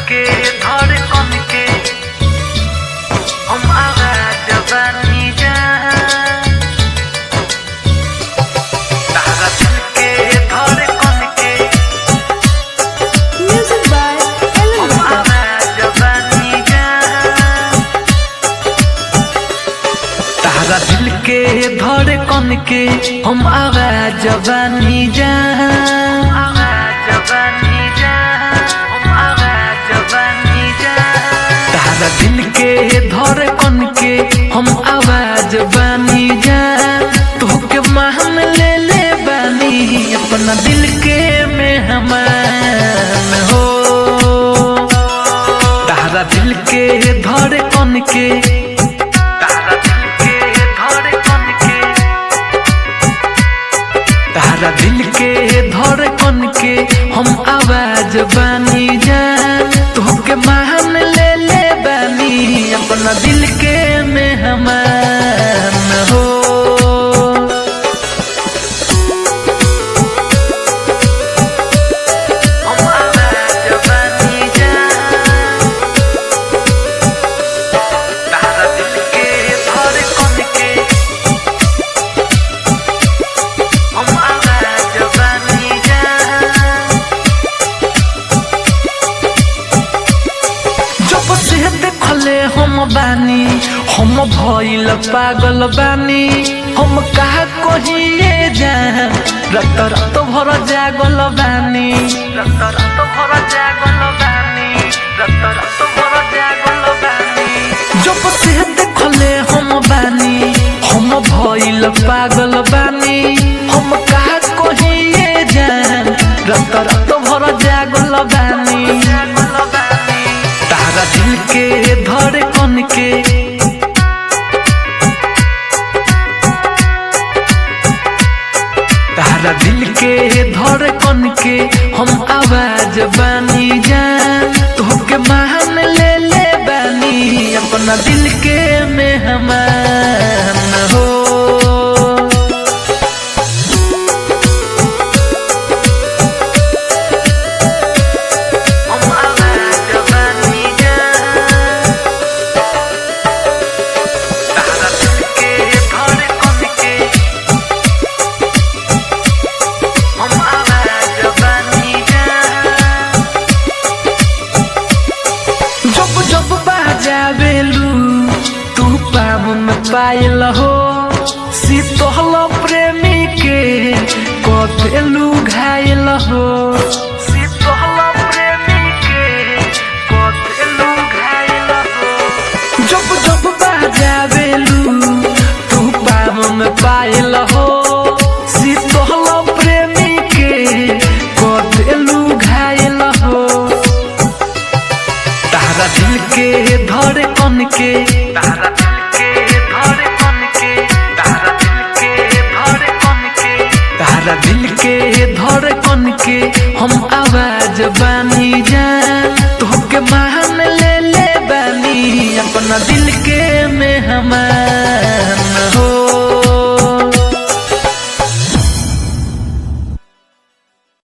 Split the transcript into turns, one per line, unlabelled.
के धड़कन के हम आवाज बनी जा तारा दिल के धड़कन के
Music by Ellen
हम
Walker.
आवाज बनी जा तारा दिल के धड़कन के हम आवाज बनी जा आवाज बनी जा हम आवाज बनी जा तारा दिल के धड़कन के हम आवाज बनी जा तोहके मान ले ले बानी अपना दिल के मेहमान हो तारा दिल के धड़कन के तारा दिल के धड़कन के तारा दिल के धड़कन के हम आवाज बानी जान तोहके मान ले ले बानी अपना दिल के मेहमान हो हम आवाज बानी जान तारा दिल के धड़कन के हम आवाज बनी जान जब से देखले हम बानी हम भइल पागल बानी हम कहा कहिए जान रत रत भर जागल बानी रत रत भर जागल बानी रत रत भर जागल बानी जब से देखले हम बानी हम भइल पागल बानी हम कहा कहिए जान रत रत भर जागल बानी तारा दिल के धड़कन के तारा दिल के धड़कन के हम आवाज बानी जान तोहके मान ले ले बानी अपना दिल के मेहमान